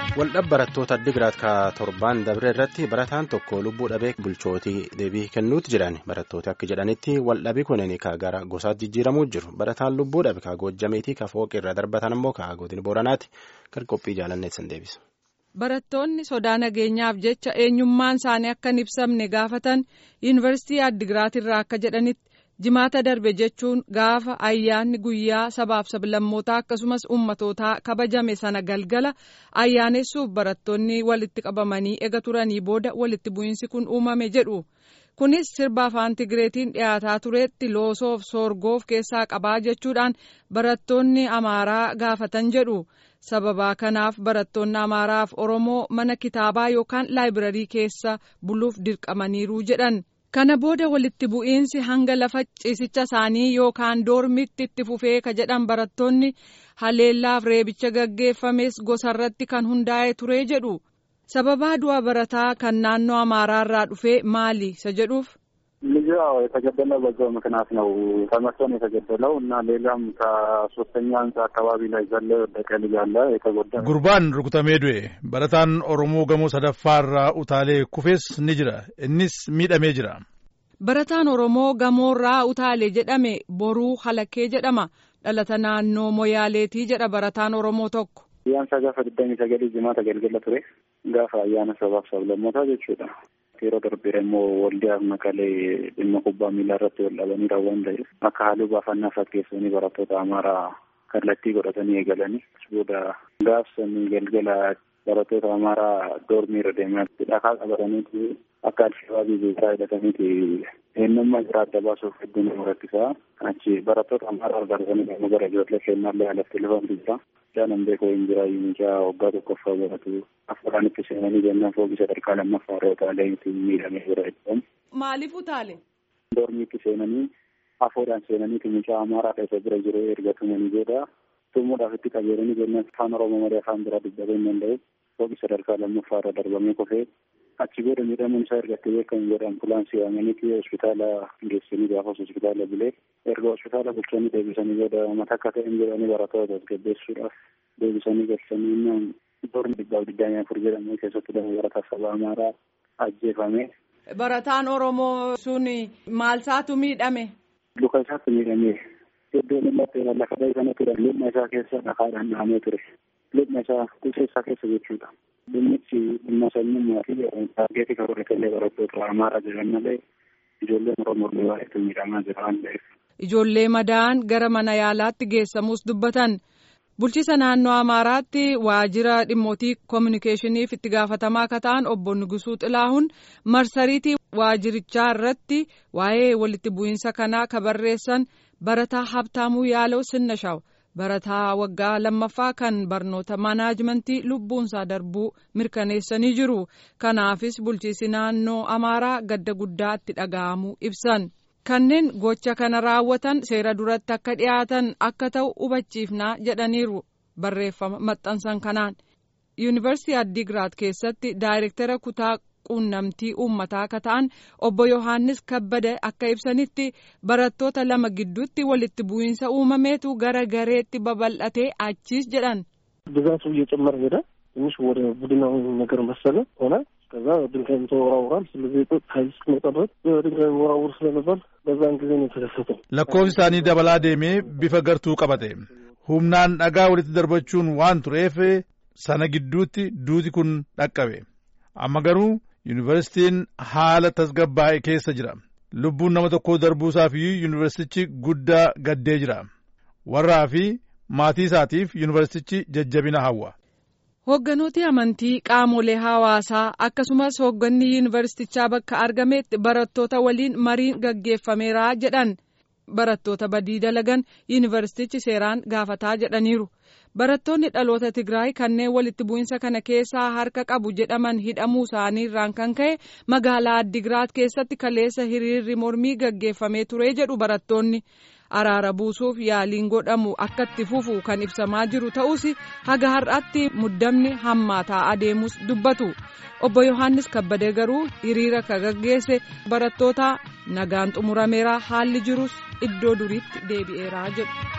Waldhab barattoota Addigiraat ka torbaan dabre irratti barataan tokko lubbuu dhabee bulchootii deebii kennuutti jiran barattoota akka jedhanitti waldhabii kunin ka gara gosaatti jijjiiramuu jiru barataan lubbuu dhabe ka goojjameetii ka fooqi irra darbatan immoo ka godina booranaati kan qophii jaalanneet san deebisa. Barattoonni sodaa nageenyaaf jecha eenyummaan isaanii akka hin ibsamne gaafatan yuunivarsiitii Addigiraat irraa akka jedhanitti. jimaata darbe jechuun gaafa ayyaanni guyyaa sabaaf sablammootaa akkasumas ummatootaa kabajame sana galgala ayyaanessuuf barattoonni walitti qabamanii ega turanii booda walitti bu'iinsi kun uumame jedhu kunis sirba afaan tigireetiin dhiyaataa tureetti loosoof soorgoof keessaa qabaa jechuudhaan barattoonni amaaraa gaafatan jedhu sababaa kanaaf barattoonni amaaraaf oromoo mana kitaabaa yookaan laayibirarii keessa buluuf dirqamaniiru jedhan. kana booda walitti bu'iinsi hanga lafa ciisicha isaanii yookaan doormitti itti fufee ka jedhan barattoonni haleellaaf reebicha gaggeeffames gosarratti kan hundaa'e ture jedhu sababaa du'a barataa kan naannoo amaaraarraa dhufee maali isa jedhuuf. ልጁ ያው የተገደለው በዛው ምክንያት ነው። ተመቶ ነው የተገደለው እና ሌላም ከሶስተኛ ህንጻ አካባቢ ላይ ዘሎ የወደቀ ልጅ አለ የተጎዳ ጉርባን ሩኩተሜ ዱኤ በረታን ኦሮሞ ገሞ ሰደፋራ ኡታሌ ኩፌስ ni jira innis miidhamee jira. Barataan Oromoo gamoorraa utaalee jedhame boruu halakkee jedhama dhalata naannoo moyaaleetii jedha barataan Oromoo tokko. Ayyaansa gaafa digdamii sagalii jimaata galgala ture gaafa ayyaana sabaaf sablammootaa jechuudha. yeroo darbee immoo waldiyaaf makalee dhimma kubbaa miilaa irratti wal dhabanii raawwan ta'eef akka haaluu baafannaa fakkeessanii barattoota amaaraa kallattii godhatanii eegalanii booda gaafsanii galgala barattoota amaaraa doormii irra deemaa dhakaa qabataniiti akka alshabaabii beekaa hidhataniiti eenyummaa jira adda baasuuf hedduu nama rakkisaa achi barattoota amaaraa argatanii dhimma gara ijoollee kennaallee alatti lufantu jira. Jaanan beekoo hin jira mucaa waggaa tokkoffaa baratu afuraan itti seenanii jennaan fooqii sadarkaa lammaffaa irra utaalee itti miidhamee jira jedhamu. Maaliif utaale? Doormiitti seenanii afuudhaan seenanii mucaa amaaraa keessa bira jiru erga tumanii booda tumuudhaaf itti qajeelanii jennaan afaan oromoo malee afaan biraa dubbatuu hin danda'u fooqii sadarkaa lammaffaa irra darbamee kufee achi booda miidhamuun isaa ergatti beekamu booda ambulaansii waamaniiti hospitaala geessanii gaafas hospitaala bulee erga hospitaala bulchanii deebisanii booda mata akka ta'een jedhanii barattoota tasgabbeessuudhaaf deebisanii galchanii innaan doormi dhibbaaf digdamii afur jedhamu keessatti lama barataa saba amaaraa ajjeefame. Barataan Oromoo sun maal isaatu miidhame? Luka isaatti miidhamee iddoon inni lafa ta'e sana ture lubna isaa keessa dhakaadhaan dhahamee ture. Lubna isaa qusee isaa keessa jechuudha. Dhimmichi dhimma sanyummaa fi taageetii kan godhatellee barattoota amaaraa jiran malee ijoolleen Oromoo baay'eetu miidhamaa jira waan ta'eef. Ijoollee madaan gara mana yaalaatti geessamus dubbatan. Bulchiisa naannoo Amaaraatti waajjira dhimmootii koominikeeshiniif itti gaafatamaa akka ta'an obbo Nugusuu Xilaahun marsariitii waajjirichaa irratti waa'ee walitti bu'iinsa kanaa ka barreessan barataa Habtaamuu Yaaloo Sinnashaw barataa waggaa lammaffaa kan barnoota maanaajmentii lubbuunsaa darbuu mirkaneessanii jiru. Kanaafis bulchiisi naannoo Amaaraa gadda guddaa itti dhaga'amuu ibsan. kanneen gocha kana raawwatan seera duratti akka dhiyaatan akka ta'u hubachiifnaa jedhaniiru barreeffama maxxansan kanaan yuunivarsiitii addigraat keessatti daayirektara kutaa quunnamtii uummataa akka ta'an obbo yohaannis kabbada akka ibsanitti barattoota lama gidduutti walitti bu'iinsa uumameetu gara gareetti babal'atee achiis jedhan. ብዛቱ እየጨመረ ሄደ። ትንሽ ወደ ቡድናዊ ነገር መሰለ ሆነ። ከዛ ድንጋይም ተወራውራል። ስለዚህ ኃይል እስክመጣ ድረስ በድንጋይ ወራውር ስለነበር በዛን ጊዜ ነው የተከሰተው። lakkoofsi isaanii dabalaa deemee bifa gartuu qabate humnaan dhagaa walitti darbachuun waan tureef sana gidduutti duuti kun dhaqqabe amma garuu yuunivarsiitiin haala tasgabbaa'e keessa jira lubbuun nama tokkoo darbuusaaf yuunivarsiitichi guddaa gaddee jira warraa fi maatii isaatiif yuunivarsiitichi jajjabina hawwa. Hoogganooti amantii qaamolee hawaasaa akkasumas hoogganni yuunivarsiitichaa bakka argametti barattoota waliin mariin gaggeeffameera jedhan barattoota badii dalagan yuunivarsiitichi seeraan gaafataa jedhaniiru. Barattoonni dhaloota Tigraay kanneen walitti bu'iinsa kana keessaa harka qabu jedhaman hidhamuu isaanii irraan kan ka'e magaalaa Addigiraat keessatti kaleessa hiriirri mormii gaggeeffamee ture jedhu barattoonni. araara buusuuf yaaliin godhamu akka itti fufu kan ibsamaa jiru ta'us haga har'aatti muddamni hammaataa adeemus dubbatu obbo yohaannis kabbadee garuu hiriira ka gaggeesse barattoota nagaan xumurameera haalli jirus iddoo duriitti deebi'eera jedhu.